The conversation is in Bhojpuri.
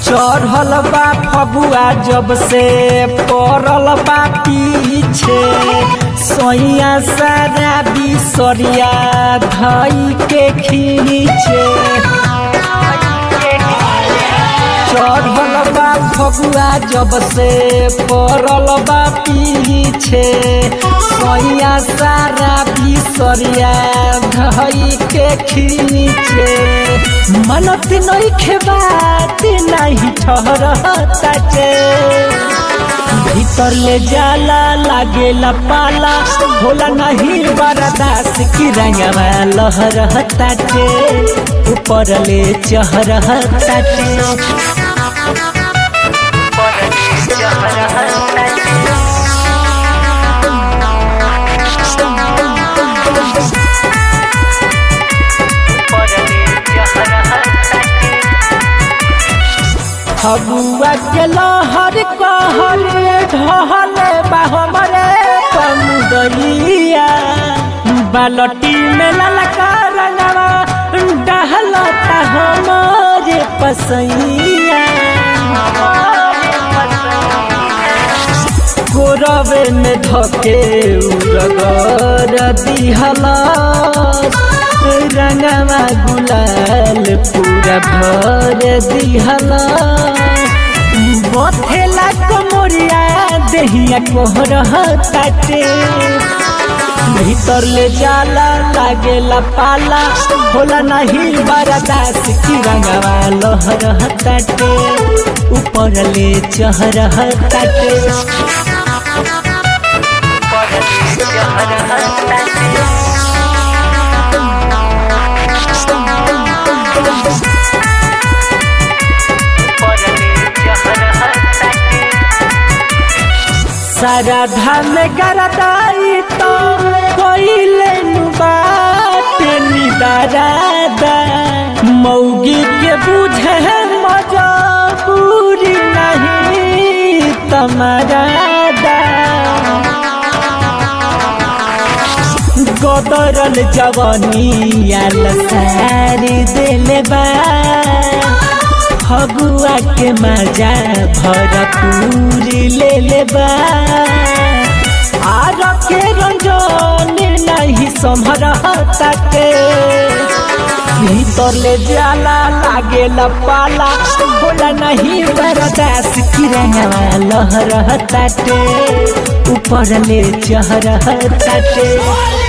चढ़ल बा फगुआ जब से पड़ल बा पीछे सोइया सारा बिसरिया धई के खींचे चढ़ल बा फगुआ जब से पड़ल बा पीछे सोइया सारा बिसरिया धई के खींचे मनत नहीं खेबात नहीं ठहरताचे भीतर ले जाला लागेला पाला होला नहीं बरदास की रंगवा लहरताचे ऊपर ले चहरताचे फगुआ के लहर कहर ढहल बाहमरे पमुदलिया बालटी में ललका रंगवा डहलता हमारे पसैया गोरवे में धके उरगर दिहला रंगवा गुलाल पूरा भर दिहला बथेला कमरिया देहिया कोहरताटे भीतर ले जाला लागेला पाला होला नहीं बरदास की रंगवा लहरताटे ऊपर ले चहरताटे सारा धान गरदाई तो कोइले बात निदारादा मौगी के बुझे मजबूरी नहीं तमरादा गदरल जवानी आल सारी दिले बा फगुआ के मजा भरपूरी ले लेबा आर के रंजन नहीं संभरता के भीतर ले जाला लागेला पाला बोला नहीं बरदास की रंगवा लहरताटे ऊपर ले चहरताटे